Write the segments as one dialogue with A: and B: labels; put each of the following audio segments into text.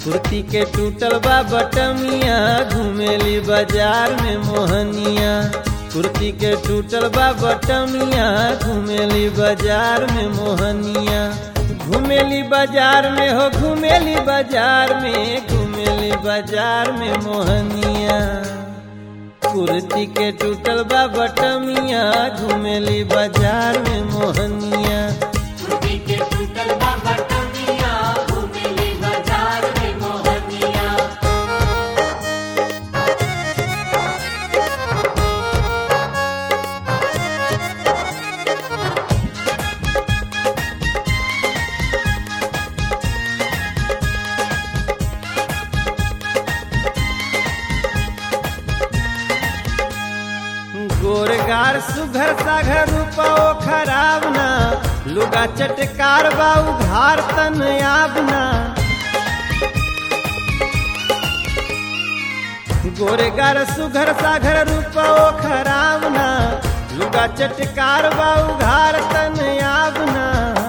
A: कुर्ती के टूटल बा बटमिया घुमेली बाजार में मोहनिया कुर्ती के टूटल बा बटमिया घुमेली बाजार में मोहनिया घुमेली बाजार में हो घुमेली बाजार में घुमेली बाजार में मोहनिया कुर्ती के टूटल बा बटमिया घुमेली बाजार में मोहनिया
B: कुर्ती के टूटल बा बटमिया घुमेली बाजार में मोहनिया
A: गोरगार सुघर साघर रूपो खराब ना लुगा चटकार बाऊ घार तन आबना गोरगार सुघर साघर रूपो खराब ना लुगा चटकार बाऊ घार तन आबना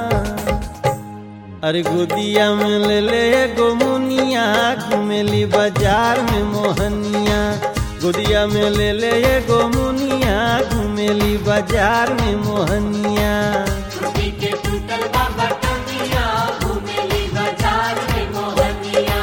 A: अरे गोदिया में ले ले गोमुनिया घुमेली बाजार में मोहनिया गोदिया में ले ले गोमुनिया घुमेली बाजार में मोहनिया
B: कुर्ती के टूटल बा बटमिया घुमेली बाजार में मोहनिया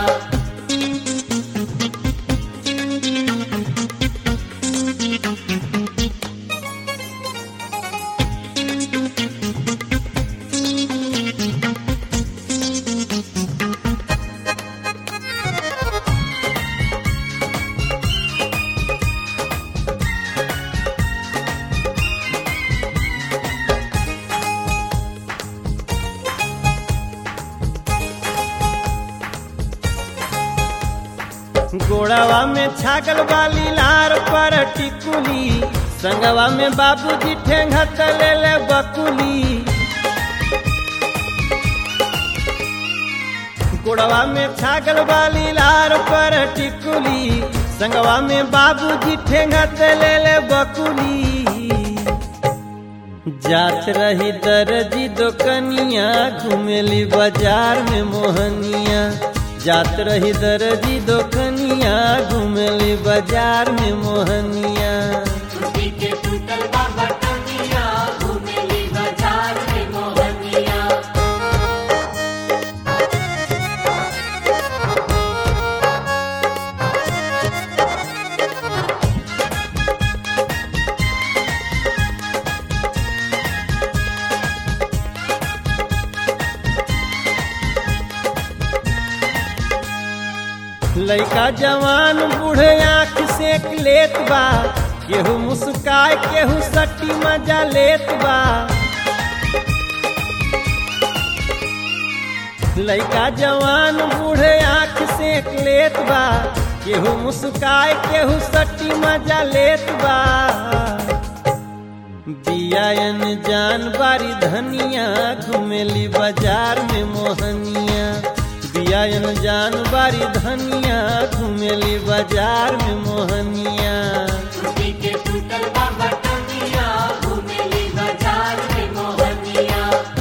A: गोड़ावा में छागल वाली लार पर टिकुली संगवा में बाबूजी ठेंगा तले ले बकुली गोड़वा में छागल वाली लार पर टिकुली संगवा में बाबूजी ठेंगा तले ले बकुली जात रही दर्जी दोकनिया घुमेली बाजार में मोहनिया जात रही दर्जी दोकनिया घुमेली बाजार में मोहनिया
B: कुर्ती के टूटल बा बटमिया घुमेली बाजार में मोहनिया
A: लइका जवान बूढ़े आँख सेक लेत बा केहू मुस्काय केहू सटी मजा लेत बा लइका जवान बूढ़े आँख सेक लेत बा केहू मुस्काय केहू सटी मजा लेत बा बियायन जान बारी धनिया घुमेली बाजार में मोहनिया बियायन जान बारी धनिया घुमेली बाजार में मोहनिया
B: कुर्ती के टूटल बा बटमिया घुमेली बाजार में मोहनिया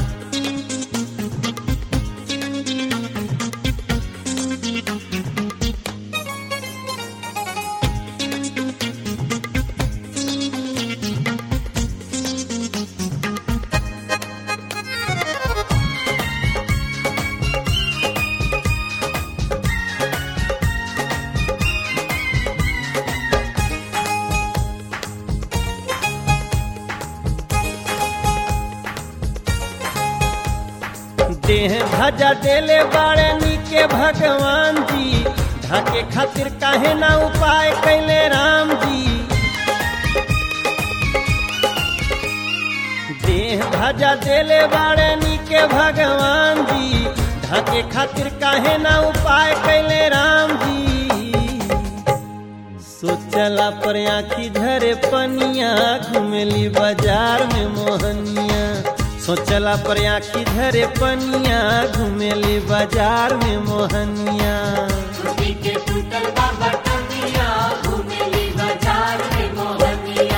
A: देह धजा देले बाड़े नीके भगवान जी ढाके खातिर काहे ना उपाय कैले राम जी देह धजा देले बाड़े नीके भगवान जी ढाके खातिर काहे ना उपाय कैले राम जी सोचला पर आखी धरे पनिया घुमेली बाजार में मोहनिया सोचला पर आखी धरे पनिया घुमेली बाजार में मोहनिया
B: कुर्ती के टूटल बा बटमिया घुमेली बाजार में मोहनिया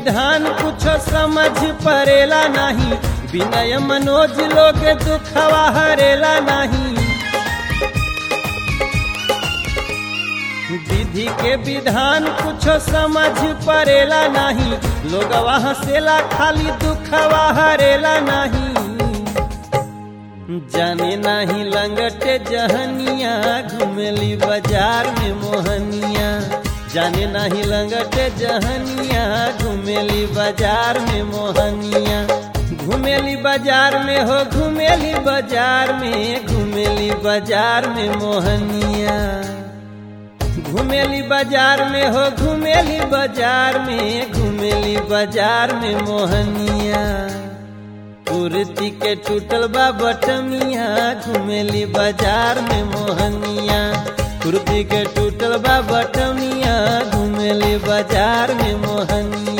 A: विधान कुछ समझ परेला नहीं विनय मनोज लोग दुखवा हरेला नहीं विधि के विधान कुछ समझ परेला नहीं लोग हंसेला खाली दुखवा हरेला नहीं जाने नाही लंगटे जहनिया घुमेली बाजार में मोहनिया जाने नाही लंगटे जहनिया घुमेली बाजार में मोहनिया घुमेली बाजार में हो घुमेली बाजार में घुमेली बाजार में मोहनिया घुमेली बाजार में हो घुमेली बाजार में घुमेली बाजार में मोहनिया कुर्ती के टूटल बा बटमिया घुमेली बाजार में मोहनिया कुर्ती के टूटल बा बटमिया घुमेली बाजार में मोहनिया